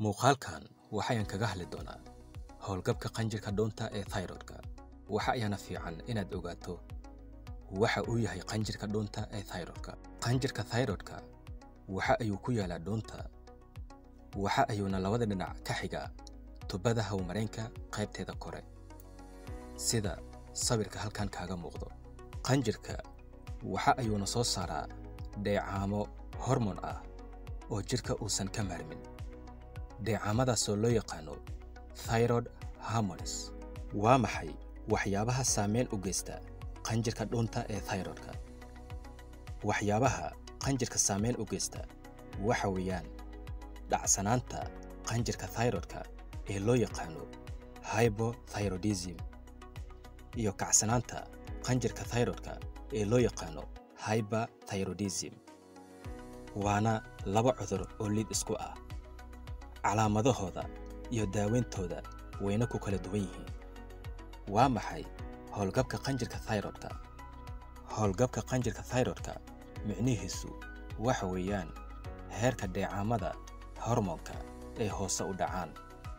muuqaalkan waxayaan kaga hadli doonaa howlgabka qanjirka dhuunta ee thyroidka waxa ayaana fiican inaad ogaato waxa uu yahay qanjirka dhuunta ee thyroidka qanjirka thyroidka waxa ayuu ku yaalaa dhuunta waxa ayuuna labada dhinac ka xigaa tubada hawmareenka qaybteeda kore sida sawirka halkan kaaga muuqdo qanjirka waxa ayuuna soo saaraa dheecaamo hormon ah oo jidhka uusan ka maarmin dheecaamadaasoo loo yaqaano thyroid harmonis waa maxay waxyaabaha saameyn u geysta qanjirka dhuunta ee thyroidka waxyaabaha qanjirka saameyn u geysta waxa weeyaan dhacsanaanta qanjirka thyroidka ee loo yaqaano hypothyroidism iyo kacsanaanta qanjirka thyroidka ee loo yaqaano hyperthyroidism waana laba cudur oo liid isku ah calaamadahooda iyo daaweyntooda wayna ku kala duwan yihiin waa maxay howlgabka qanjirka thyroidka howlgabka qanjirka thyroidka micnihiisu waxa weeyaan heerka dheecaamada hormoonka ee hoose u dhacaan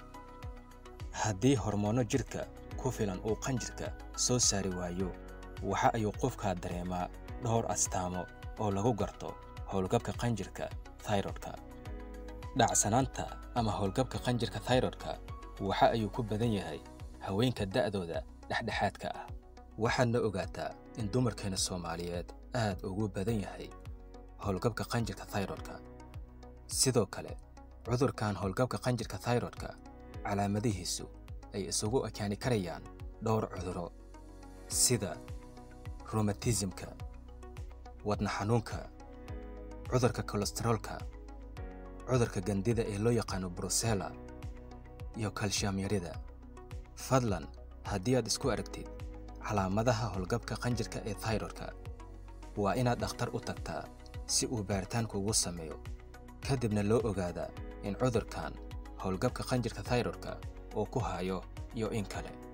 haddii hormoonno jidhka ku filan uu qanjirka soo saari waayo waxa ayuu qofkaa dareemaa dhowr astaamo oo lagu garto howlgabka qanjirka thyroidka dhacsanaanta ama howlgabka qanjirka thyroidka waxa ayuu ku badan yahay haweenka da'dooda dhexdhexaadka ah waxaadna ogaataa in dumarkeena soomaaliyeed aad ugu badan yahay howlgabka qanjirka thyroidka sidoo kale cudurkan howlgabka qanjirka thyroidka calaamadihiisu ay isugu ekaani karayaan dhowr cuduro sida romatismka wadna xanuunka cudurka kolestaroolka cudurka gandida ee loo yaqaano brusela iyo kalshiyam yarida fadlan haddii aad isku aragtid calaamadaha howlgabka qanjirka ee thyroidka waa inaad dhakhtar u tagtaa si uu baaritaan kuugu sameeyo kadibna loo ogaadaa in cudurkan howlgabka qanjirka thyroidka uu ku hayo iyo in kale